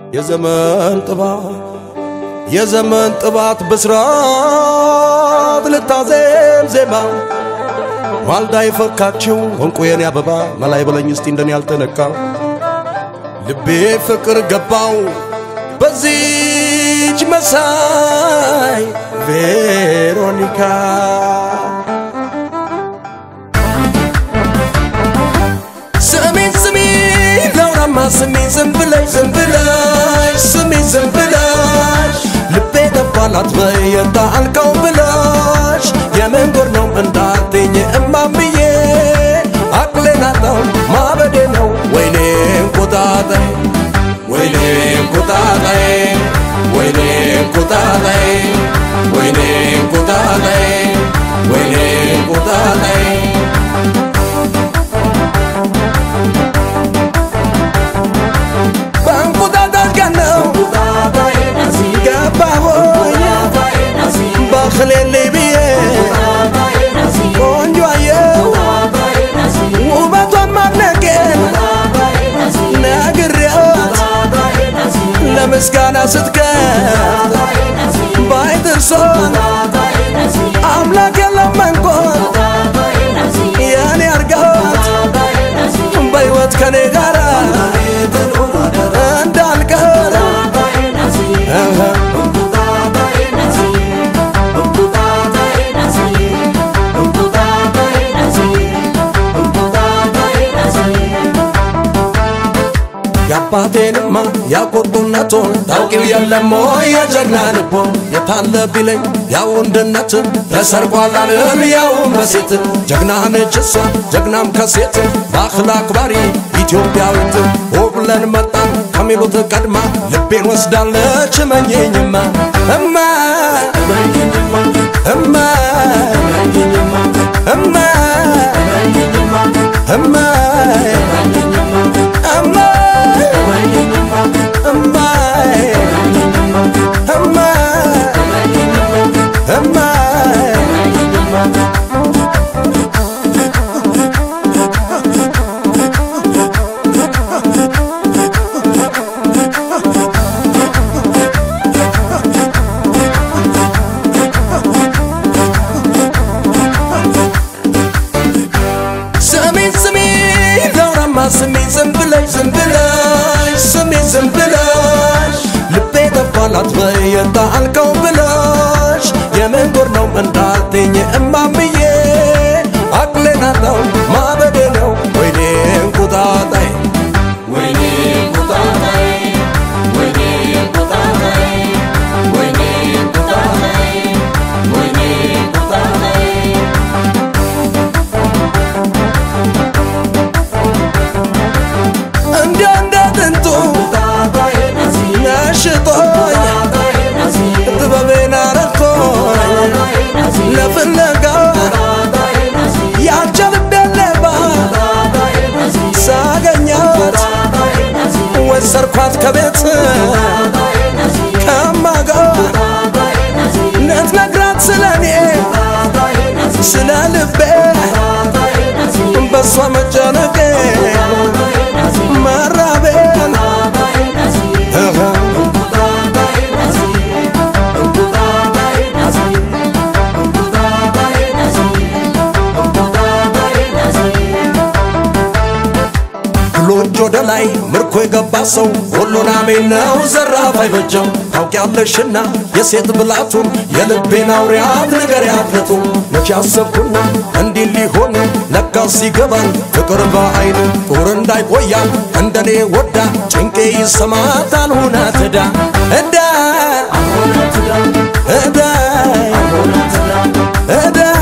የዘመን ጥባት የዘመን ጥባት ብስራት ልታዜም ዜማ ማልዳ የፈካችው እንቁ የኔ አበባ መላይ በለኝ እስቲ እንደኔ ያልተነካ ልቤ ፍቅር ገባው በዚች መሳይ ቬሮኒካ ስሚኝ ስሚኝ ለውራማ ስሚኝ ዝም ብለሽ ዝም ብለሽ ስሚኝ ዝም ብለሽ ልቤ ገባላት በየታ አልከው ብለሽ የምን ጉድ ነው እንዳትኝ እማምዬ አቅሌን አጣው ማበዴ ነው ወይኔ እንቁጣጣይ ወይኔ እንቁጣጣይ ወይኔ እንቁጣጣይ ወይኔ እንቁጣጣይ ወይኔ እንቁጣጣይ በእንቁጣጣሽ ቀን ነው ገባሁኝ በክሌሌ ብዬ ቆንጆ አየሁ ውበቷን ማድነቄን ነግሬያት ለምስጋና ስትከት ባይጥርሶን አምላክ የለመንኮት የኔ አርጋት በሕይወት ከኔ ጋር እንዳልቀር የአባቴንማ ያቁጡነቱን ታውቂው የለሞ የጀግና ልቦ የታለ ቢለኝ ያው ወንድነት ተሰርቋል አልል ያውም በሴት ጀግና ነች እሷ ጀግናም ከሴት በአኽላ አክባሪ ኢትዮጵያዊት ብለን መጣን ከሚሉት ቀድማ ልቤን ወስዳለች መኘኝማ እማ እማ እማ እማ ስሚኝ ስሚኝ ለውራማ ስሚኝ ዝም ብለሽ ዝም ብለሽ ስሚኝ ዝም ብለሽ ልቤ ገባላት በየታ አልከው ብለሽ የምን ጉድ ነው እንዳትኝ እማምዬ አቅሌን አጣው ማበዴ ነው ወይኔ እንቁጣጣይ ወይኔ እንቁጣጣይ ወይኔ እንቁጣጣይ ወይኔ እንቁጣጣይ ወይኔ እንቁጣጣይ እንደ እንደ ጥንቱ ነሽጦኝ ጥበቤን አረኮኝ ለፍለጋ ያቸ ልቤን ሌባ ሳገኛት ወሰርኳት ከቤት ከማጋ ልትነግራት ስለኔ ስለ ልቤ በሷ መጨነቄ መራቤን ብሎንጅ ወደ ላይ ምርኮ የገባ ሰው ሁሉን አሜን ነው ዘራፍ አይበጀው ታውቂያለሽና የሴት ብላቱን የልቤን አውሪያት ነገር ያፍለቱ መቼ አሰብኩና እንዲህ ሊሆን ለካ ሲገባን ፍቅር በአይን ጦር እንዳይቆያል እንደኔ ወዳ ጭንቄ ይሰማታል ሁና ትዳ እዳ እዳ እዳ